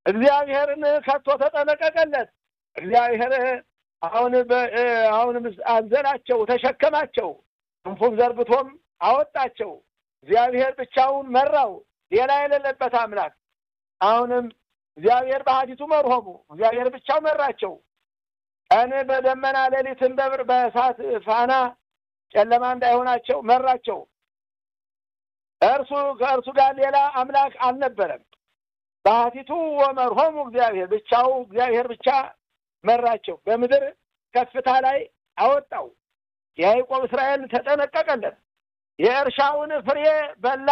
እግዚአብሔርን ከቶ ተጠነቀቀለት። እግዚአብሔር አሁን አሁን አዘላቸው፣ ተሸከማቸው፣ ክንፉም ዘርግቶም አወጣቸው። እግዚአብሔር ብቻውን መራው፣ ሌላ የሌለበት አምላክ። አሁንም እግዚአብሔር በሀዲቱ መርሆሙ እግዚአብሔር ብቻው መራቸው። ቀን በደመና ሌሊትን በብር በእሳት ፋና ጨለማ እንዳይሆናቸው መራቸው። እርሱ ከእርሱ ጋር ሌላ አምላክ አልነበረም። በሀቲቱ ወመርሆሙ እግዚአብሔር ብቻው እግዚአብሔር ብቻ መራቸው። በምድር ከፍታ ላይ አወጣው። የያዕቆብ እስራኤል ተጠነቀቀለት። የእርሻውን ፍሬ በላ።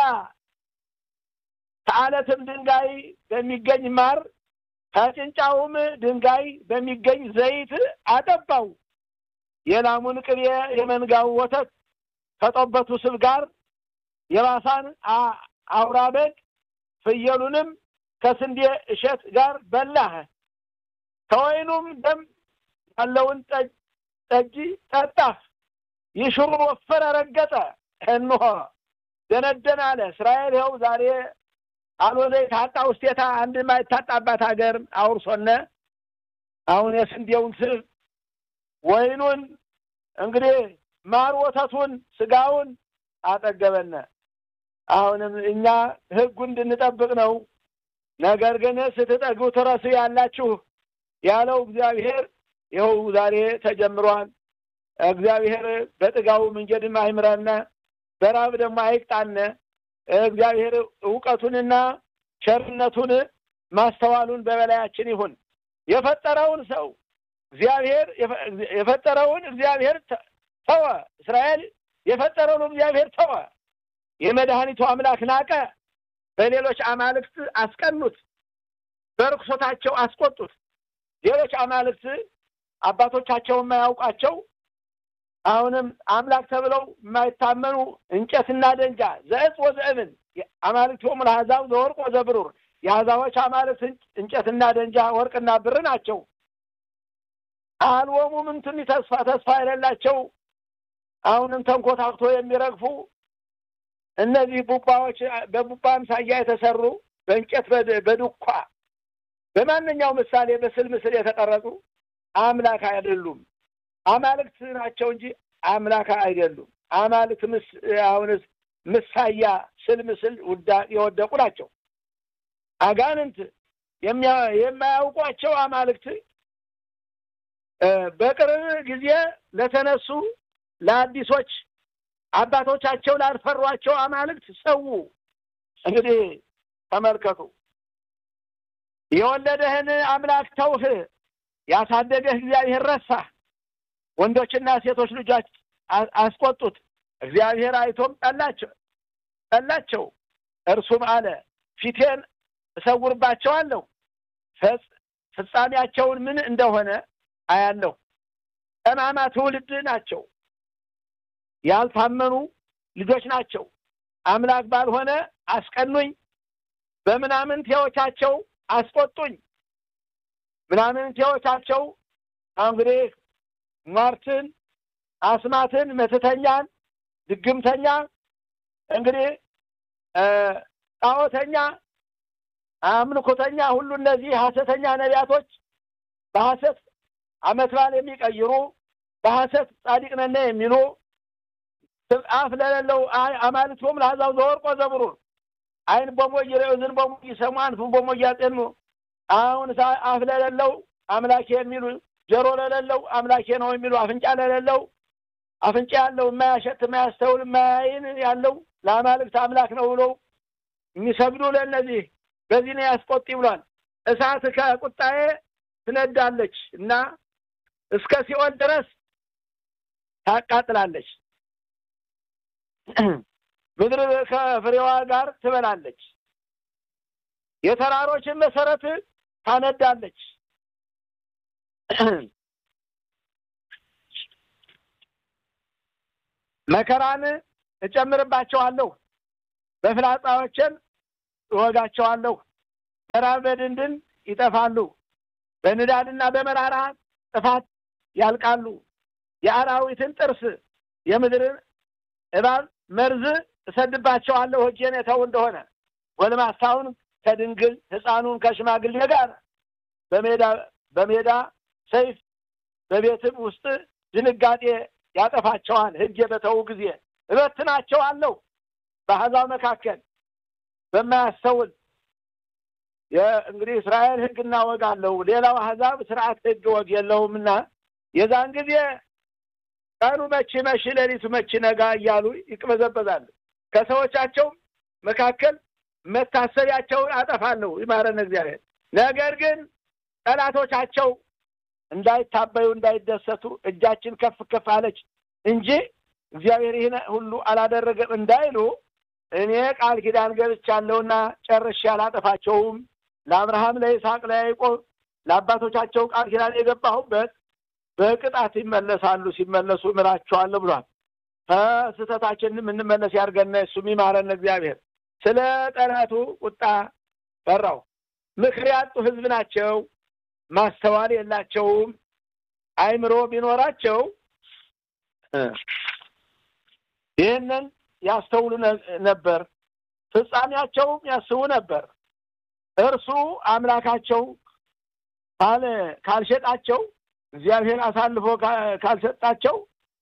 ከአለትም ድንጋይ በሚገኝ ማር ከጭንጫውም ድንጋይ በሚገኝ ዘይት አጠባው። የላሙን ቅቤ የመንጋው ወተት ከጠበቱ ስብ ጋር የባሳን አውራ በግ ፍየሉንም ከስንዴ እሸት ጋር በላህ። ከወይኑም ደም ያለውን ጠጅ ጠጣህ። ይሽሩን ወፈረ፣ ረገጠ፣ እንሆ ደነደን አለ። እስራኤል ይኸው ዛሬ አልወደ የታጣ ውስቴታ አንድ የማይታጣባት ሀገር አውርሶነ አሁን የስንዴውን ስብ ወይኑን እንግዲህ ማር ወተቱን ስጋውን አጠገበነ። አሁንም እኛ ሕጉ እንድንጠብቅ ነው። ነገር ግን ስትጠግቡ ትረሱ ያላችሁ ያለው እግዚአብሔር ይኸው ዛሬ ተጀምሯል። እግዚአብሔር በጥጋቡ መንገድም አይምረነ፣ በራብ ደግሞ አይቅጣነ። እግዚአብሔር እውቀቱንና ቸርነቱን ማስተዋሉን በበላያችን ይሁን። የፈጠረውን ሰው እግዚአብሔር የፈጠረውን እግዚአብሔር ተወ። እስራኤል የፈጠረውን እግዚአብሔር ተወ። የመድኃኒቱ አምላክ ናቀ። በሌሎች አማልክት አስቀኑት፣ በርኩሶታቸው አስቆጡት። ሌሎች አማልክት አባቶቻቸው የማያውቋቸው አሁንም አምላክ ተብለው የማይታመኑ እንጨትና ደንጃ ዘእጽ ወዘእብን አማልክቶሙ ለአሕዛብ ዘወርቅ ወዘብሩር የአሕዛቦች አማልክት እንጨትና ደንጃ ወርቅና ብር ናቸው። አልወሙ ምንትን ተስፋ ተስፋ የሌላቸው አሁንም ተንኮታክቶ የሚረግፉ እነዚህ ቡባዎች በቡባ አምሳያ የተሰሩ በእንጨት በዱኳ በማንኛው ምሳሌ ምስል ምስል የተቀረጹ አምላክ አይደሉም። አማልክት ናቸው እንጂ አምላክ አይደሉም። አማልክት ምስ አሁንስ ምሳያ ስል ምስል የወደቁ ናቸው። አጋንንት የማያውቋቸው አማልክት በቅርብ ጊዜ ለተነሱ ለአዲሶች አባቶቻቸው ላልፈሯቸው አማልክት ሰው እንግዲህ ተመልከቱ። የወለደህን አምላክ ተውህ፣ ያሳደገህ እግዚአብሔር ረሳህ። ወንዶችና ሴቶች ልጆች አስቆጡት። እግዚአብሔር አይቶም ጠላቸው ጠላቸው። እርሱም አለ ፊቴን እሰውርባቸዋለሁ፣ ፍጻሜያቸውን ምን እንደሆነ አያለሁ። ጠማማ ትውልድ ናቸው፣ ያልታመኑ ልጆች ናቸው። አምላክ ባልሆነ አስቀኑኝ፣ በምናምንቴዎቻቸው አስቆጡኝ። ምናምንቴዎቻቸው እንግዲህ ሟርትን፣ አስማትን፣ መተተኛን፣ ድግምተኛ እንግዲህ ጣዖተኛ፣ አምልኮተኛ ሁሉ እነዚህ ሐሰተኛ ነቢያቶች በሐሰት ዓመት በዓል የሚቀይሩ በሐሰት ጻድቅ ነን የሚሉ አፍ ለሌለው አማልክቶም ለአሕዛብ ዘወርቅ ወዘብሩር ዓይን በሞይ ይረዩ ዝን በሞይ ይሰሙ አንፉን በሞይ ያጤኑ አሁን አፍ ለሌለው አምላኬ የሚሉ ጆሮ ለሌለው አምላኬ ነው የሚሉ አፍንጫ ለሌለው አፍንጫ ያለው የማያሸት የማያስተውል የማያይን ያለው ለአማልክት አምላክ ነው ብሎ የሚሰግዱ ለእነዚህ በዚህ ነው ያስቆጥ ብሏል። እሳት ከቁጣዬ ትነዳለች እና እስከ ሲኦል ድረስ ታቃጥላለች። ምድር ከፍሬዋ ጋር ትበላለች። የተራሮችን መሰረት ታነዳለች። መከራን እጨምርባቸዋለሁ፣ በፍላጻዎችን እወጋቸዋለሁ። በራብ በድንድን ይጠፋሉ፣ በንዳድና በመራራ ጥፋት ያልቃሉ። የአራዊትን ጥርስ የምድርን እባብ መርዝ እሰድባቸዋለሁ እጄን የተው እንደሆነ ጎልማሳውን ከድንግል ሕፃኑን ከሽማግሌ ጋር በሜዳ በሜዳ ሰይፍ በቤትም ውስጥ ድንጋጤ ያጠፋቸዋል። ሕግ በተዉ ጊዜ እበትናቸዋለሁ። በአሕዛብ መካከል በማያስተውል እንግዲህ እስራኤል ሕግና ወግ አለው። ሌላው አሕዛብ ስርዓት ሕግ ወግ የለውምና የዛን ጊዜ ቀኑ መቼ መሽ ሌሊቱ መቼ ነጋ እያሉ ይቅበዘበዛሉ። ከሰዎቻቸው መካከል መታሰቢያቸውን አጠፋለሁ ይማረን እግዚአብሔር። ነገር ግን ጠላቶቻቸው እንዳይታበዩ እንዳይደሰቱ እጃችን ከፍ ከፍ አለች እንጂ እግዚአብሔር ይህን ሁሉ አላደረገም እንዳይሉ እኔ ቃል ኪዳን ገብቻለሁና ጨርሼ አላጠፋቸውም። ለአብርሃም፣ ለይስሐቅ፣ ለያዕቆብ ለአባቶቻቸው ቃል ኪዳን የገባሁበት በቅጣት ይመለሳሉ። ሲመለሱ እምራቸዋለሁ ብሏል። ከስህተታችን የምንመለስ ያድርገን፣ እሱም ይማረን እግዚአብሔር። ስለ ጠላቱ ቁጣ ፈራው። ምክር ያጡ ሕዝብ ናቸው። ማስተዋል የላቸውም። አእምሮ ቢኖራቸው ይህንን ያስተውሉ ነበር፣ ፍጻሜያቸውም ያስቡ ነበር። እርሱ አምላካቸው ካልሸጣቸው እግዚአብሔር አሳልፎ ካልሰጣቸው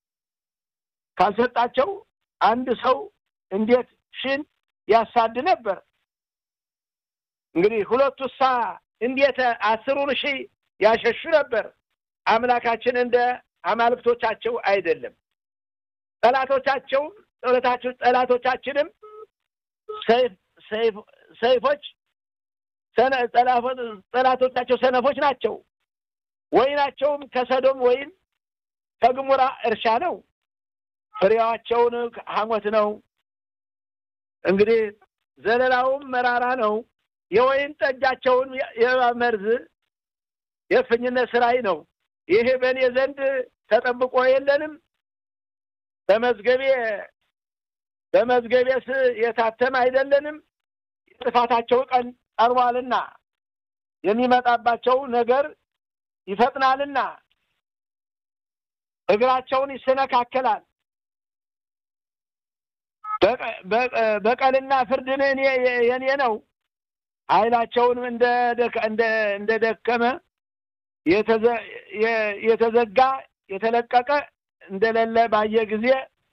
ካልሰጣቸው አንድ ሰው እንዴት ሽን ያሳድ ነበር? እንግዲህ ሁለቱ ሳ እንዴት አስሩን ሺህ ያሸሹ ነበር? አምላካችን እንደ አማልክቶቻቸው አይደለም። ጠላቶቻቸውም ጠላቶቻችንም ሰይፎች ጠላቶቻቸው ሰነፎች ናቸው። ወይናቸውም ከሰዶም ወይም ከግሙራ እርሻ ነው። ፍሬዋቸውን ሐሞት ነው። እንግዲህ ዘለላውም መራራ ነው። የወይን ጠጃቸውን የእባብ መርዝ የእፍኝነት ስራይ ነው። ይሄ በእኔ ዘንድ ተጠብቆ የለንም በመዝገቤ በመዝገቤስ የታተም አይደለንም። የጥፋታቸው ቀን ቀርቧልና የሚመጣባቸው ነገር ይፈጥናልና እግራቸውን ይሰነካከላል። በቀልና ፍርድን እኔ የኔ ነው። ኃይላቸውንም እንደ ደከመ የተዘጋ የተለቀቀ እንደሌለ ባየ ጊዜ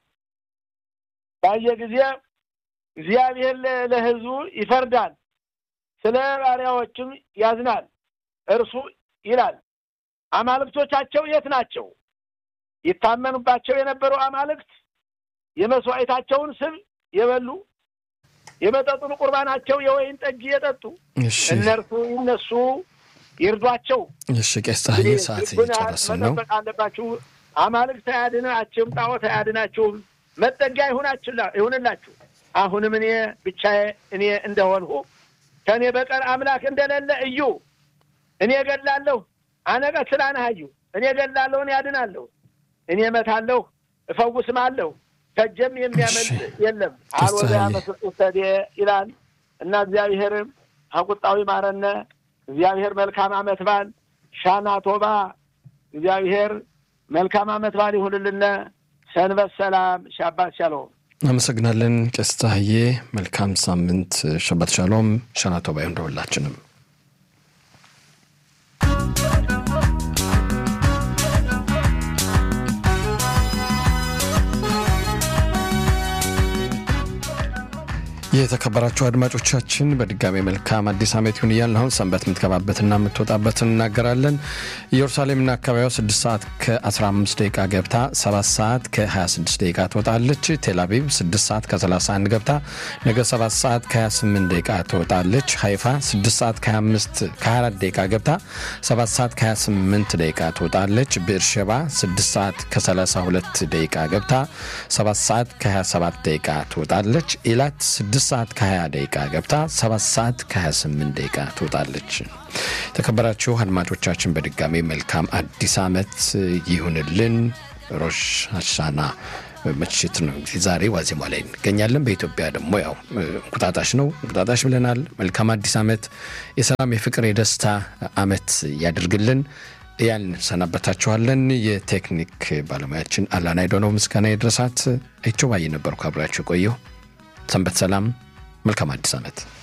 ባየ ጊዜ እግዚአብሔር ለሕዝቡ ይፈርዳል፣ ስለ ባሪያዎችም ያዝናል። እርሱ ይላል አማልክቶቻቸው የት ናቸው? ይታመኑባቸው የነበሩ አማልክት የመስዋዕታቸውን ስብ የበሉ የመጠጡን ቁርባናቸው የወይን ጠጅ የጠጡ እነርሱ ይነሱ ይርዷቸው። እሺ ቄስ ፀሐዬ ሰዓት እየጨረስን ነው። መጠበቅ አለባችሁ። አማልክት አያድናችሁም፣ ጣዖት አያድናችሁም። መጠጊያ ይሁንላችሁ። አሁንም እኔ ብቻዬ እኔ እንደሆንሁ ከእኔ በቀር አምላክ እንደሌለ እዩ። እኔ እገድላለሁ፣ አነቀትል አነሃዩ እኔ እገድላለሁ፣ እኔ ያድናለሁ፣ እኔ እመታለሁ፣ እፈውስም አለሁ ከጀም የሚያመልጥ የለም። አልወደ ያመስጡተዴ ይላል እና እግዚአብሔርም ከቁጣው ይማረነ። እግዚአብሔር መልካም አመት በዓል ሻና ቶባ እግዚአብሔር መልካም አመት በዓል ይሁንልነ። ሰንበት ሰላም፣ ሻባት ሻሎም። አመሰግናለን ቄስ ፀሐዬ። መልካም ሳምንት፣ ሸባት ሻሎም፣ ሻና ቶባ ይሁን ለሁላችንም። የተከበራችሁ አድማጮቻችን በድጋሚ መልካም አዲስ ዓመት ይሁን እያልን አሁን ሰንበት የምትገባበትና የምትወጣበትን እናገራለን። ኢየሩሳሌምና አካባቢዋ 6 ሰዓት ከ15 ደቂቃ ገብታ 7 ሰዓት ከ26 ደቂቃ ትወጣለች። ቴልአቪቭ 6 ሰዓት ከ31 ገብታ ነገ 7 ሰዓት ከ28 ደቂቃ ትወጣለች። ሀይፋ 6 ሰዓት ከ24 ደቂቃ ገብታ 7 ሰዓት ከ28 ደቂቃ ትወጣለች። ብኤርሸባ 6 ሰዓት ከ32 ደቂቃ ገብታ 7 ሰዓት ከ27 ደቂቃ ትወጣለች። ኢላት 6 ሰዓት ከ20 ደቂቃ ገብታ 7 ሰዓት ከ28 ደቂቃ ትወጣለች። የተከበራችሁ አድማጮቻችን በድጋሚ መልካም አዲስ ዓመት ይሁንልን። ሮሽ ሀሻና ምሽት ነው እንግዲህ ዛሬ ዋዜማ ላይ እንገኛለን። በኢትዮጵያ ደግሞ ያው እንቁጣጣሽ ነው። እንቁጣጣሽ ብለናል። መልካም አዲስ ዓመት፣ የሰላም የፍቅር፣ የደስታ ዓመት ያድርግልን ያን ሰናበታችኋለን። የቴክኒክ ባለሙያችን አላናይዶ ነው። ምስጋና የድረሳት አይቸው ባየ ነበርኩ አብራችሁ ቆየሁ። ሰንበት ሰላም። መልካም አዲስ ዓመት